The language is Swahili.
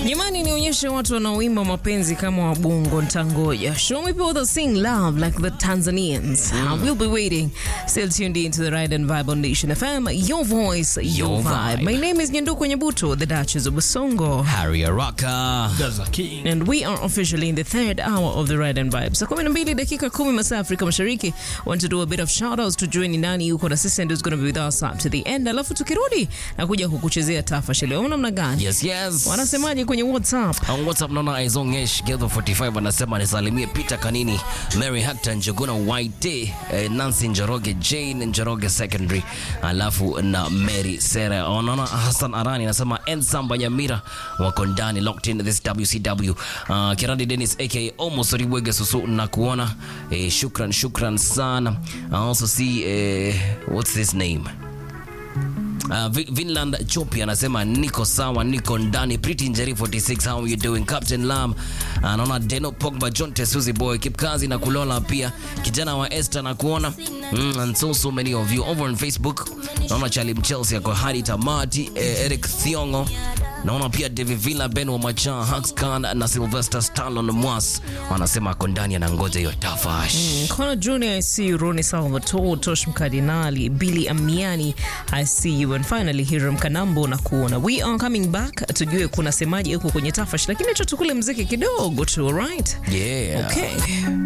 Jamani, nionyeshe watu wanaoimba mapenzi kama wabongo. Ntangoja. Show me people that sing love like the Tanzanians. I will be waiting. Still tuned in to the Ride and Vibe on Nation FM. Your voice, your, Your vibe. vibe. My name is Nyanduko Nyabuto, the Duchess of Basongo. Harry Araka. Gaza King. And we are officially in the third hour of the Ride and Vibe. Saa kumi na mbili dakika kumi masaa Afrika Mashariki. Want to do a bit of shout outs tujue ni nani yuko na sisi and who's going to be with us up to the end. Alafu tukirudi na kuja kukuchezea tafashi leo namna gani? Yes, yes. Wanasemaje kwenye WhatsApp? On WhatsApp naona Aizongesh Gedho 45 anasema nisalimie Peter Kanini, Mary Hector Njuguna Waite, eh, Nancy Njoroge, Jane Njoroge Secondary, alafu na Mary Sera. Wanaona Hassan Arani anasema Ensamba Nyamira wako ndani locked in this WCW. Uh, Kirandi Dennis aka Almost Ribwege Susu na kuona eh, shukran shukran sana. I also see eh, what's this name? Uh, Vi- Vinland Chopi anasema niko sawa, niko ndani. Pretty Njeri 46, how are you doing? Captain Lam anaona Deno Pogba, John Tesuzi boy, Kipkazi na Kulola pia kijana wa Esther na kuona mm, and so so many of you over on Facebook. Naona Charlie Mchelsea ako hadi tamati, eh, Eric Thiongo naona pia David Villa, Ben wa Macha, Hux Khan na Sylvester Stallone Mwas wanasema ako ndani anangoja hiyo tafash. Connor Jr. I see you. Roni Salvatore, Tosh Mkardinali, Billy Amiani, I see you. And finally Hiram Kanambo na kuona. We are coming back. Tujue kuna semaji huko kwenye tafash, lakini acha tukule mziki kidogo tu, alright? Yeah. Okay.